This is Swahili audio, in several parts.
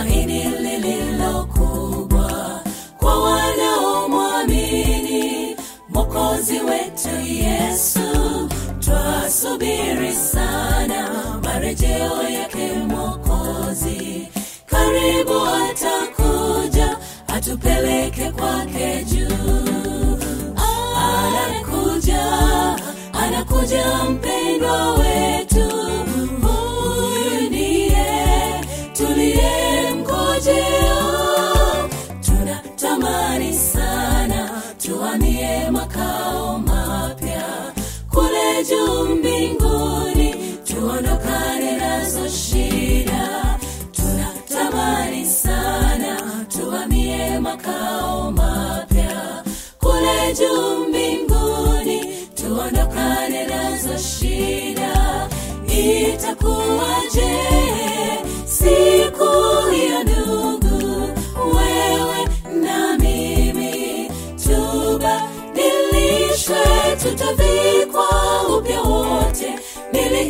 tumaini lililo kubwa kwa wanaomwamini mwokozi wetu yesu twasubiri sana marejeo yake mwokozi karibu atakuja atupeleke kwake juu anakuja anakuja mpendwa wetu huyu ndiye tuliyemngojea tunatamani sana tuamie makao mapya kule juu mbinguni tuondokane nazo shida tunatamani sana tuamie makao mapya kule juu mbinguni tuondokane nazo shida itakuwaje siku hiyo ndugu wewe na mimi tubadilishwe tutavikwa upya wote mili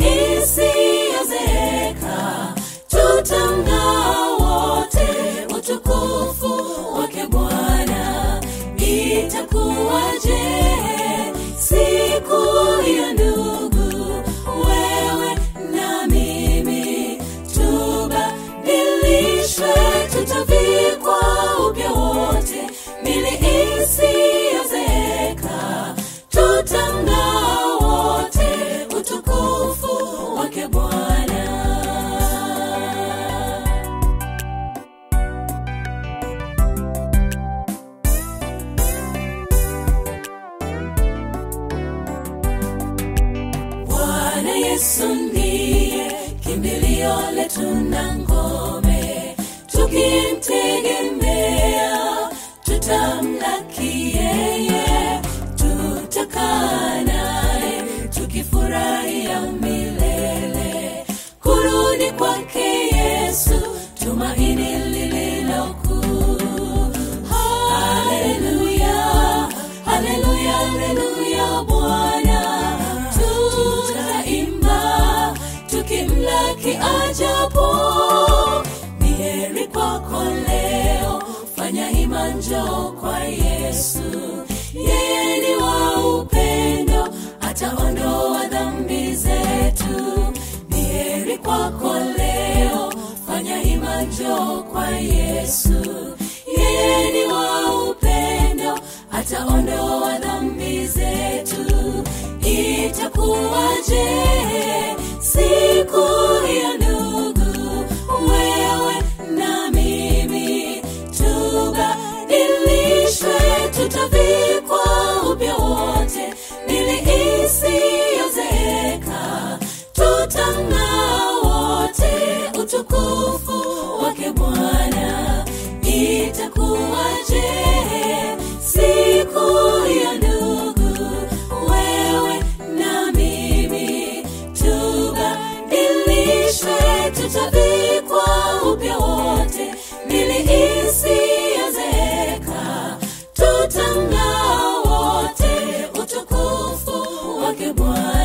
isiyozeeka tutang'aa wote utukufu wake bwana itakuwaje siku hiyo ndugu wewe na mimi tubadilishwe tutavikwa upya wote mili isiyozeeka tutang'aa wote utukufu wake bwana Bwana Yesu ndiye kimbilio letu na ngome, tukimtegemea tutamlaki yeye, tutakaa naye tukifurahia milele. Kurudi kwake Yesu, tumaini lililo kuu. Haleluya, haleluya, haleluya Bwana, tutaimba tukimlaki ajapo. Ni heri kwako leo, fanya hima, njoo kwa Yesu. Yeye ni wa upendo, ataondoa dhambi zetu. Ni heri kwako leo, fanya hima, njoo kwa Yesu. Yeye ni wa upendo, ataondoa dhambi zetu. Itakuwaje siku hiyo ndugu, wewe na mimi tubadilishwe, tutavikwa upya wote, mili isiyozeeka, tutang'aa wote utukufu wake Bwana. Itakuwaje siku hiyo ndugu, wewe na mimi tubadilishwe, tutavikwa upya wote, mili isiyozeeka, tutang'aa wote utukufu wake Bwana.